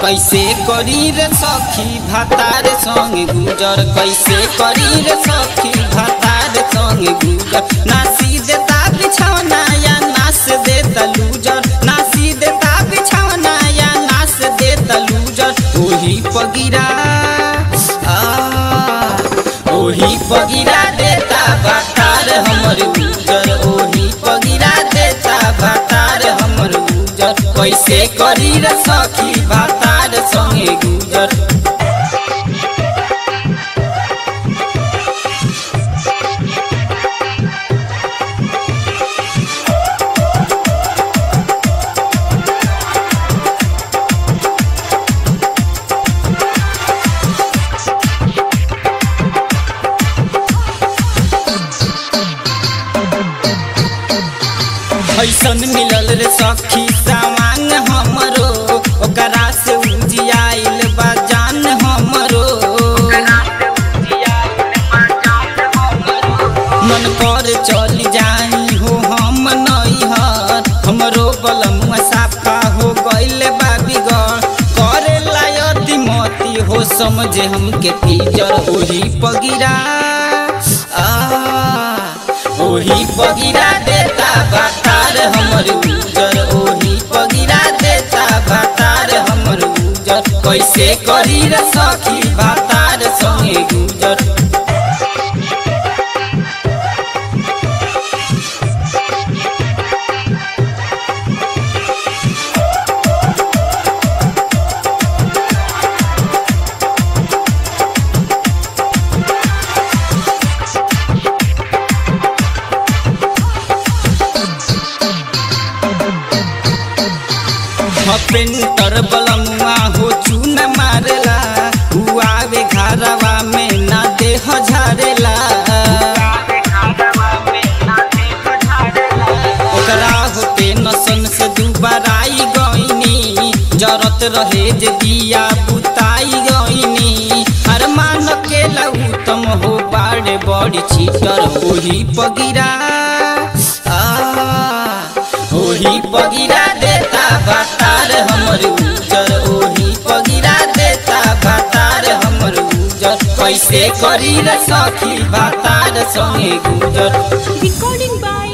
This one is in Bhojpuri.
कैसे करी रे सखी भातार संग गुजर कैसे करी रे सखी भातार संग गुजर नासी देता बिछौना या नास देता लूजर नासी देता बिछौना या नास देता लूजर ओही पगिरा आ ओही पगिरा देता भातार हमर गुजर ओही पगिरा देता भातार हमर गुजर कैसे करी रे सखी भातार संगे गुजर ऐसन मिलल रे सखी सामान हमरो ओकरा से उजियाइल बा जान हमरो मन कर चल जाई हो हम नैहर हमरो बलमुआ साफा हो गइल बा बिगड़ करे लायती मती हो समझे हमके पीजर ओही पगिरा आ ओही पगिरा देता भातार हमर उजर ओही पगिरा देता भातार हमर उजर कैसे करी रे सखी भातार संगे गुजर पेंटर बलमुआ हो चून मारेला हुआवे घरवा में ना देह झारेला ओकरा होते नसन से दुबाराई गईनी जरत रहे जे दिया बुताई गईनी हर मान के लउतम हो बाड़े बड़ी छीटर ओही पगिरा आ ओही पगिरा देता भातार हमर उजर ओही पगिरा देता भातार हमर उजर कैसे करी रे सखी भातार संगे गुजर Recording by